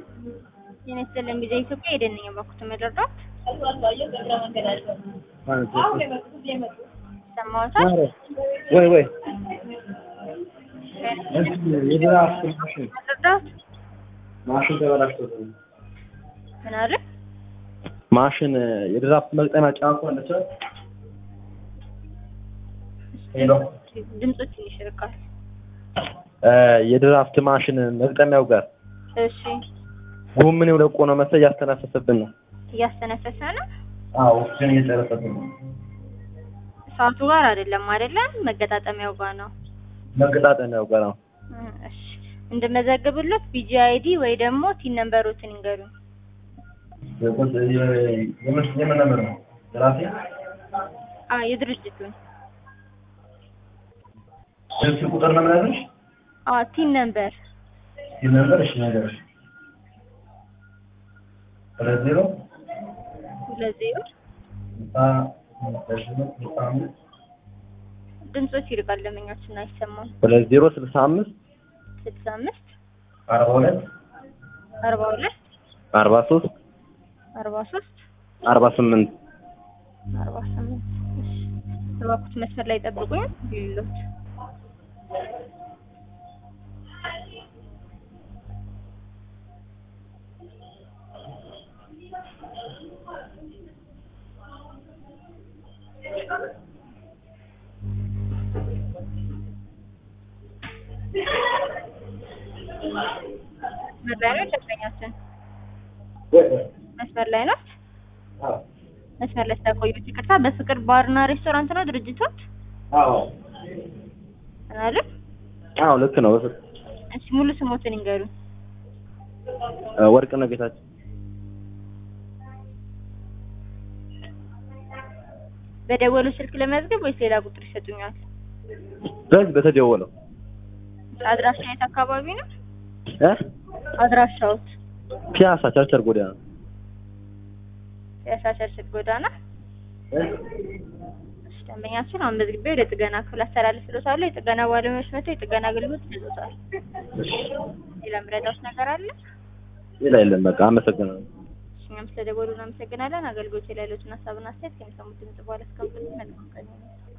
ጤና ይስጥልኝ ጊዜ ኢትዮጵያ ሄደን ነኝ የባኩት መረዳት ሰማሁታል። ወይ ወይ የድራፍት ማሽን መረዳት ማሽን ተበላሽቶ ምን አለ? ማሽን የድራፍት መግጠሚያ ጫፉ አለች። ሄሎ ድምፁ ትንሽ ይርቃል። የድራፍት ማሽን መግጠሚያው ጋር እሺ ጎምኔው ለቆ ነው መሰለኝ እያስተነፈሰብን ነው። እያስተነፈሰ ነው። አዎ ኦክሲጅን እየጨረሰብን ነው። ሰዓቱ ጋር አይደለም አይደለም፣ መገጣጠሚያው ጋር ነው። መገጣጠሚያው ጋር ነው። እ እሺ እንድመዘግብሎት ቢጂ አይዲ ወይ ደግሞ ቲን ነምበሮትን ይንገሩኝ። የምን የምን ነበር ነው? ራሴ አ የድርጅቱን ስልክ ቁጥር ነው የምነግርሽ። አ ቲን ነምበር ይህ ነበር እሺ ነገር ሁለት ዜሮ ሁለት ዜሮ ስልሳ አምስት ድምፆች ይርቃል። ለመኛችን አይሰማም። ሁለት ዜሮ ስልሳ አምስት ስልሳ አምስት አርባ ሁለት አርባ ሁለት አርባ ሶስት አርባ ሶስት አርባ ስምንት አርባ ስምንት እሺ እባክዎት መስመር ላይ ጠብቁኝ ሊሎት መስመር ላይ ነው ደንበኛችን መስመር ላይ ነው መስመር ላይ ስለቆዩት ይቅርታ በፍቅር ባርና ሬስቶራንት ነው ድርጅቶት አዎ አለ አዎ ልክ ነው እሺ ሙሉ ስሞትን ይንገሩኝ ወርቅነህ ጌታቸው በደወሉ ስልክ ለመዝገብ ወይስ ሌላ ቁጥር ይሰጡኛል በዚህ በተደወለው አድራሻ የት አካባቢ ነው እ አድራሻዎት ፒያሳ ቸርቸር ጎዳና ያሳሸርሽት ጎዳና እሺ ደንበኛችን አሁን መዝግቤ ወደ ጥገና ክፍል አስተላልፍልዎታለሁ የጥገና ባለሙያዎች መጥተው የጥገና አገልግሎት ይሰጡታል ሌላ ምረዳዎች ነገር አለ ሌላ የለም በቃ አመሰግናለሁ እሺ እኛም ስለደወሉ እናመሰግናለን አገልግሎት ላይ ያሉትን ሀሳብና አስተያየት ከሚሰሙት ድምጽ በኋላ እስከምትል መልካም ቀን ይሁንልዎት